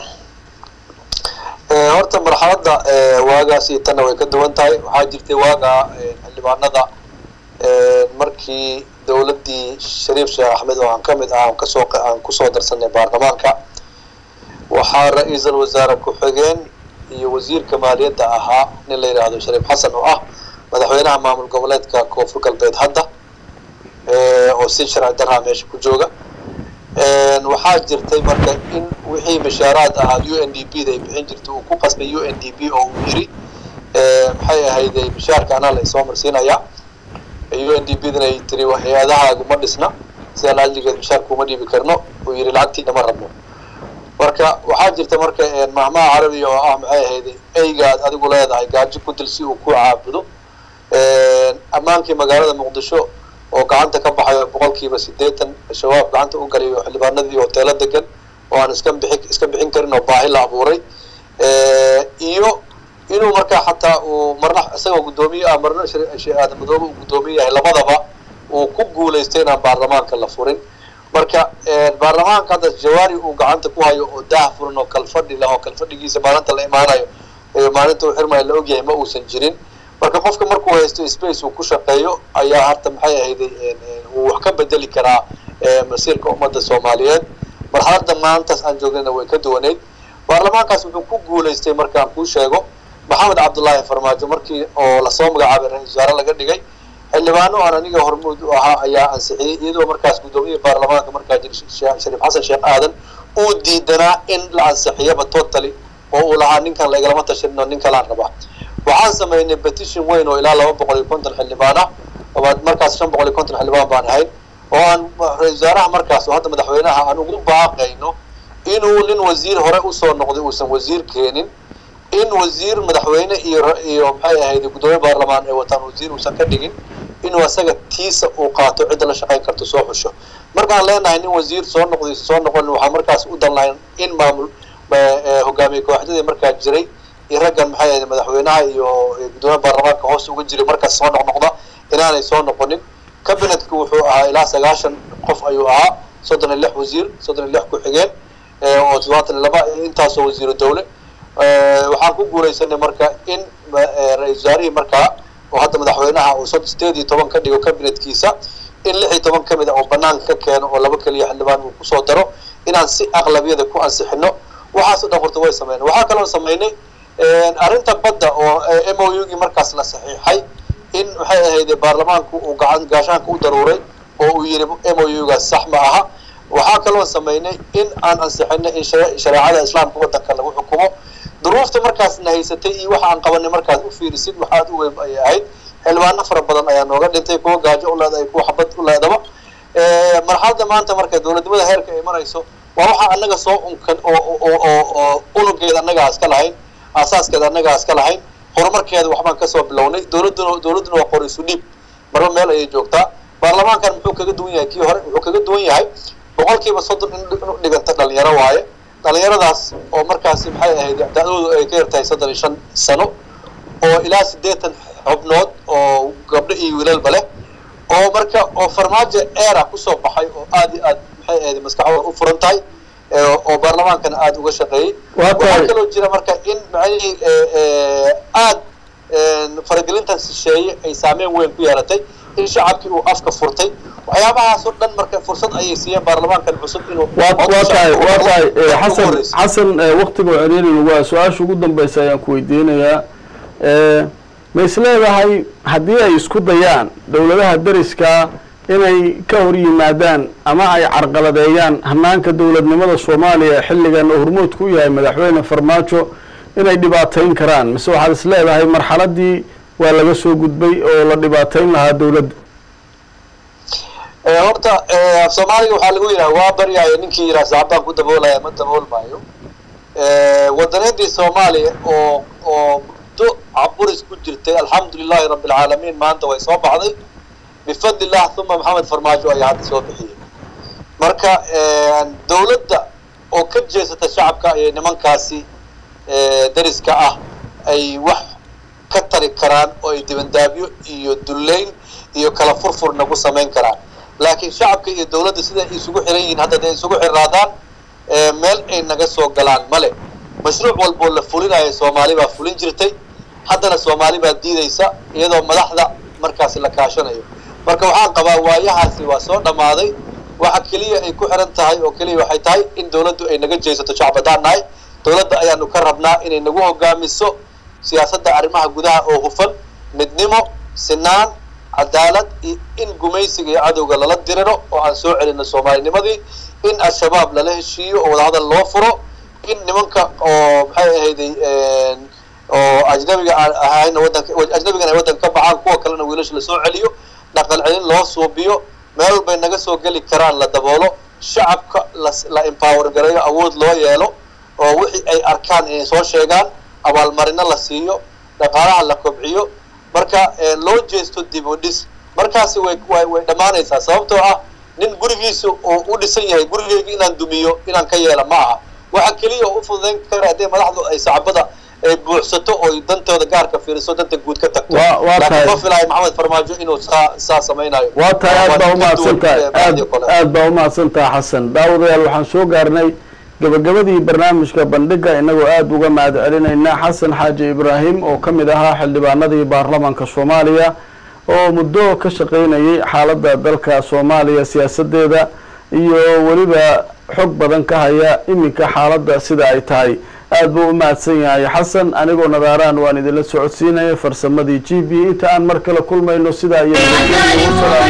horta marxaladda waagaasi tanna way ka duwan tahay waxaa jirtay waaga xildhibaanada markii dowladdii shariif sheekh axmed oo aan ka mid ah aan kasoo aan kusoo darsanay baarlamaanka waxaa ra-iisul wasaare ku-xigeen iyo wasiirka maaliyadda ahaa nin la yidhaahdo shariif xasan oo ah madaxweynaha maamul goboleedka koonfur galbeed hadda oo si sharci darraa meesha ku jooga waxaa jirtay marka in wixii bashaaraad ahaa u n d p da ay bixin jirtay uu ku qasbay u n d p oo uu yiri maxay ahayday bashaarka anaa la isoo marsiinayaa u n d p dana ay tiri hay-adahaagu ma dhisna sidaa laajligeed bashaarka uma dhiibi karno uu yiri lacagtiina ma rabno marka waxaa jirta marka mahmaha carabiga oo ah maxay ahayday eygaad adigu leedahay gaajo ku dil si uu ku caabudo ammaankii magaalada muqdisho oo gacanta ka baxayo boqolkiiba sideetan shabaab gacanta u galayo xildhibaanadii hoteelo degan oo aan iska bixi iska bixin karin oo baahi la abuuray iyo inuu markaa xataa uu marna isagoo guddoomiye ah marna sheekh aadan madoobe uu guddoomiye yahay labadaba uu ku guulaystay inaan baarlamaanka la furin marka baarlamaanka hadda jawaari uu gacanta ku hayo oo daah furan oo kalfadhi leh oo kalfadhigiisa maalinta la imaanayo maalinta uu xirmayo la ogyahay ma uusan jirin marka qofka markuu haysto space uu ku shaqeeyo ayaa harta maxay ahayday uu wax ka bedeli karaa masiirka ummadda soomaaliyeed marxaladda maantaas aan joognayna way ka duwaneyd baarlamaankaas wuxuu ku guulaystay markaan kuu sheego maxamed cabdullaahi farmaajo markii oo lasoo magacaabay ra-isul wasaare laga dhigay xildhibaano aan aniga hormuud u ahaa ayaa ansixiyey iyadoo markaas guddoomiyaha baarlamaanka markaa jir shariif xasan sheekh aadan uu diidanaa in la ansixiyaba totally oo uu lahaa ninkan la igalama tashanin oo nin kalaan rabaa waxaan samaynay petition weyn oo ilaa laba boqol iyo konton xildhibaan ah markaas shan boqol iyo konton xildhibaan baan ahayn oo aan ra-isul wasaaraha markaas oo hadda madaxweynaha aan ugu baaqayno inuu nin wasiir hore usoo noqday uusan wasiir keenin in wasiir madaxweyne iyo iyo maxay ahayd guddoomiye baarlamaan ay wataan wasiir uusan ka dhigin inuu asaga tiisa uu qaato cidda la shaqayn karto soo xusho markaan leenahay nin wasiir soo noqday soo noqon waxaa markaas u dan lahayn in maamul hogaamiye kooxdadii markaa jiray iyo raggan maxay ahayd madaxweynaha iyo guddoomiye baarlamaanka hoos uga jiray markaas soo noqnoqda inaanay soo noqonin cabinetku wuxuu ahaa ilaa sagaashan qof ayuu ahaa soddon iyo lix wasiir soddon iyo lix ku-xigeen oo toddobaatan iyo laba intaasoo wasiiro dowle waxaan ku guulaysanay marka in ra-isul wasaarihii markaa oo hadda madaxweynaha uu sideed iyo toban ka dhigo cabinetkiisa in lix iyo toban ka mid a oo banaanka ka keeno oo laba keliya xildhibaan uu kusoo daro inaan si aqlabiyada ku ansixino waxaaso dhan horta way sameynay waxaa kaloo samaynay arrinta badda oo m o u gii markaas la saxiixay in maxay ahayde baarlamaanku uu gacan gaashaanka u daruuray oo uu yidhi m o u gaas sax ma aha waxaa kaloo samaynay in aan ansixinay in shareecada islaamka waddanka lagu xukumo duruufta markaasna haysatay iyo waxa aan qabanay markaas u fiirisid waxaad u weyn ayay ahayd xildhibaano fara badan ayaa nooga dhintay kuwa gaajo u leedahay kuwa xabad u leedaba marxaladda maanta marka dowladnimada heerka ay marayso waa waxa annaga soo unkan oo oo oo unugeeda annagaa iska lahayn aasaaskeeda annagaa iska lahayn horumarkeeda waxbaan kasoo bilownay dowladduna dowladduna waa qoraysu dhiib marba meel ayay joogtaa baarlamaankan muxuu kaga duwan yahay kii hore wuxuu kaga duwan yahay boqolkiiba soddon in u dhiganta dhalinyaro waaye dhalinyaradaas oo markaasi maxay ahayd da-doodu ay ka yartahay soddon iyo shan sano oo ilaa siddeetan xubnood oo gabdho iyo wiilalba leh oo marka oo farmaajo era kusoo baxay oo aad iyo aad maxay ahayd maskaxdooda u furan tahay oo baarlamaankana aada uga shaqeeyey waxaa kaloo jira marka in macnihii aad faragelintan shisheeye ay saameyn weyn ku yeelatay in shacabkii uu afka furtay waxyaabahaasoo dhan marka fursad ayay siiyeen baarlamaankan cusub inuu waa tahay waa tahay xasan xasan waktiga ceriirin waa su-aasha ugu dambeysa ayaan ku weydiinayaa ma is leedahay haddii ay isku dayaan dowladaha deriskaa inay ka hor yimaadaan ama ay carqaladeeyaan hanaanka dowladnimada soomaaliya xilligan oo hormoodku u yahay madaxweyne farmaajo inay dhibaateyn karaan mise waxaad is leedahay marxaladii waa laga soo gudbay oo la dhibaateyn lahaa dowladda Eh, horta eh, af soomaaliga waxaa lagu yidhaha waa baryaayo ninkii yidhaha saacbaan ku daboolaya ma daboolmaayo Eh, wadaneedii soomaaliya oo oo muddo caburis ku jirtay alxamdulilahi rabbi alcaalamiin maanta way soo baxday bifadli illah uma maxamed farmaajo ayaa hadda soo bixiyey marka eh, dowladda oo ka jeesata shacabka ayay nimankaasi eh, dariska ah ay wax ka tari karaan oo ay dibandaabyo iyo dullayn iyo kala furfurna ku samayn karaan laakiin shacabka iyo dowladda sida ay isugu xiran yihiin hadda day isugu xiraadaan eh, meel ay naga soo galaan male mashruuc walboo la fulinayo soomaali baa fulin jirtay haddana soomaali baa diidaysa iyadoo madaxda markaasi la kaashanayo marka waxaan qabaa waayahaasi waa soo dhammaaday waxa keliya ay ku xiran tahay oo keliya waxay tahay in dowladdu ay naga jeesato shacab haddaan nahay dowladda ayaanu ka rabnaa inay nagu hogaamiso siyaasadda arrimaha gudaha oo hufan midnimo sinaan cadaalad iyo in gumaysiga iyo cadowga lala diriro oo aan soo celino soomaalinimadii in al-shabaab lala heshiiyo oo wadahadal loo furo in nimanka oo maxay ahayday oo ajnabiga aan ahayna wadanka ajnabigan ay waddanka ka baxaan kuwa kalena wiilasha lasoo celiyo dhaqan celin loo suubiyo meel walbay naga soo geli karaan la daboolo shacabka las la empower gareeyo awood loo yeelo oo wixii ay arkaan inay soo sheegaan abaalmarino la siiyo dhaqaalaha la kobciyo marka eh, loo jeesto dib u dhis markaasi way way way dhammaanaysaa sababtoo ah nin gurigiisa oo u dhisan yahay gurigeyga inaan dumiyo inaan ka yeela ma aha waxa keliya oo u fududayn kara haddii madaxdu ay sacbada ay buuxsato oo ay dantooda gaarka fiiriso danta guud ka tagto Waa- waa laakiin tahay. ma filayo maxamed farmaajo inuu saa saa samaynayo waa tahay aad baa ka umahadsan duwan, tahay eh, aad bacdi kale. aad baa umahadsan tahay xasan daawadayaal waxaan soo gaarnay gabagabadii barnaamijka bandhiga inagoo aada uga mahad celinayna xasan xaaji ibraahim oo ka mid ahaa xildhibaanadii baarlamaanka soomaaliya oo muddo ka shaqaynayay xaaladda dalka soomaaliya siyaasadeeda iyo weliba xog badan ka haya iminka xaaladda sida ay tahay aad buu u mahadsan yahay xasan anigoo nadaaraan waan idinla socodsiinaya farsamadii g b inta aan mar kale kulmayno sidaa iyo wasalaamu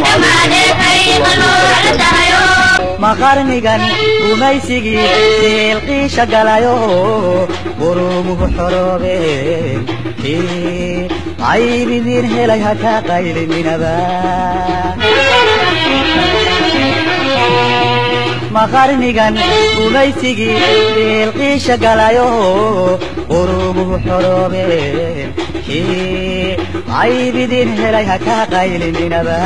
calaykum ma qarnigan gumaysigii siilqiisha galayo qurumuhu xoroobeen kii qaybidiin helay ha ka qayliminaba ma qarnigan gumaysigii siilqiisha galayo qurumuhu xoroobeen kii qaybidiin helay ha ka qayliminaba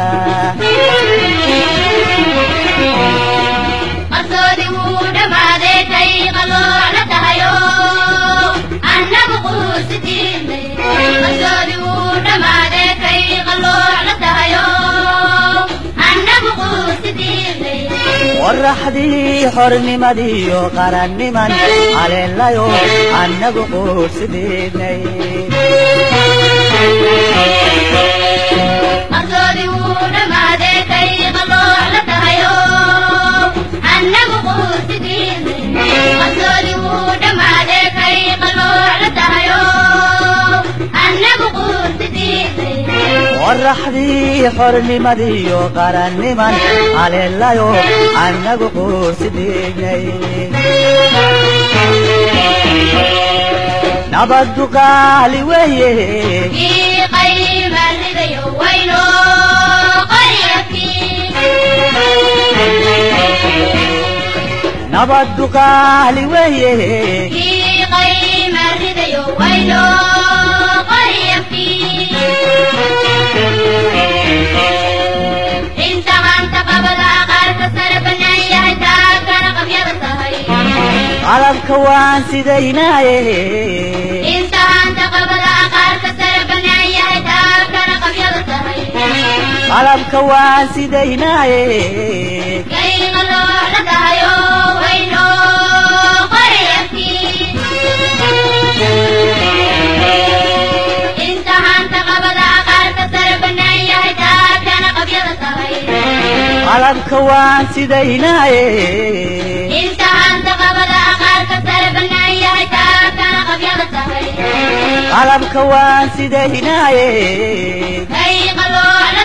qarsoodi wuu dhammaaday kay qaloola tahayo annagu quusitiinay qarsoodi wuu dhammaaday kay qaloola tahayo annagu quusitiinay qoraxdii xornimadiiyo qaranniman haleelayo annagu quursidiinay qarsoodi wuu dhammaaday kay qaloola tahayo annagu quusitiinay qarsoodi wuu dhammaaday kay qaloola tahayo annagu quusitiinay qoraxdii xornimadiiyo qaranniman haleelayo annagu quursidiinay nabaddu qaali weeye ii qayma ridayo wayno qaryakii nabaddu qaali weeye ii qayma ridayo wayno qaryakii inta maanta qabada qaarka sare bannaan yahay taagana qabyada tahay qalabka waan sidaynaaye inta maanta qabada qaarka sare bannaan yahay taagana qabyada tahay qalabka waan sidaynaaye kayga loola tahayo wayno qaryakii inta maanta qabada qaarka sare bannaan yahay taagana qabyada tahay qalabka waan sidaynaaye inta maanta qabada qaarka sare bannaan yahay taagana qabyada tahay qalabka waan sidaynaaye kayga loola